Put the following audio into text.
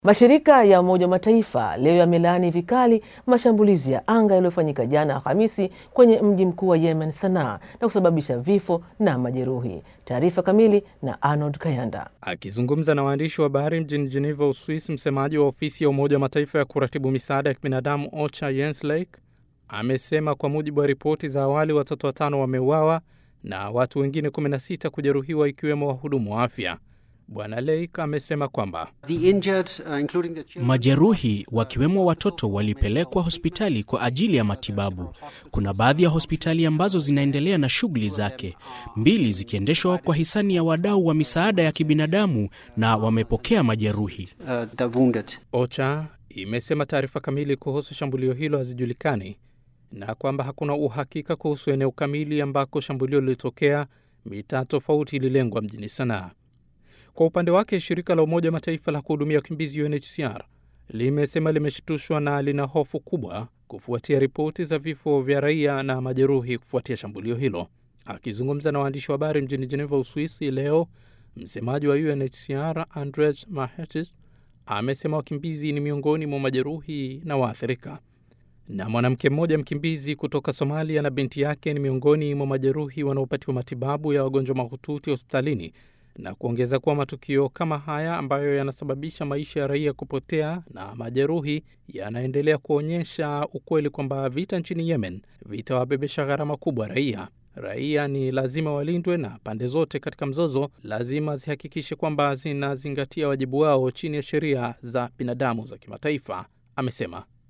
Mashirika ya Umoja wa Mataifa leo yamelaani vikali mashambulizi ya anga yaliyofanyika jana Alhamisi kwenye mji mkuu wa Yemen, Sanaa, na kusababisha vifo na majeruhi. Taarifa kamili na Arnold Kayanda. Akizungumza na waandishi wa habari mjini Geneva, Uswisi, msemaji wa ofisi ya Umoja wa Mataifa ya kuratibu misaada ya kibinadamu OCHA Jens Lake amesema kwa mujibu wa ripoti za awali watoto watano wameuawa na watu wengine 16 kujeruhiwa ikiwemo wahudumu wa afya. Bwana Lake amesema kwamba majeruhi wakiwemo watoto walipelekwa hospitali kwa ajili ya matibabu. Kuna baadhi ya hospitali ambazo zinaendelea na shughuli zake, mbili zikiendeshwa kwa hisani ya wadau wa misaada ya kibinadamu na wamepokea majeruhi. OCHA imesema taarifa kamili kuhusu shambulio hilo hazijulikani na kwamba hakuna uhakika kuhusu eneo kamili ambako shambulio lilitokea. Mitaa tofauti ililengwa mjini Sanaa. Kwa upande wake shirika la Umoja wa Mataifa la kuhudumia wakimbizi UNHCR limesema limeshtushwa na lina hofu kubwa kufuatia ripoti za vifo vya raia na majeruhi kufuatia shambulio hilo. Akizungumza na waandishi wa habari mjini Geneva, Uswisi leo, msemaji wa UNHCR Andrej Mahecic amesema wakimbizi ni miongoni mwa majeruhi na waathirika, na mwanamke mmoja mkimbizi kutoka Somalia na binti yake ni miongoni mwa majeruhi wanaopatiwa matibabu ya wagonjwa mahututi hospitalini na kuongeza kuwa matukio kama haya ambayo yanasababisha maisha ya raia kupotea na majeruhi yanaendelea kuonyesha ukweli kwamba vita nchini Yemen vitawabebesha gharama kubwa raia. Raia ni lazima walindwe na pande zote katika mzozo lazima zihakikishe kwamba zinazingatia wajibu wao chini ya sheria za binadamu za kimataifa, amesema.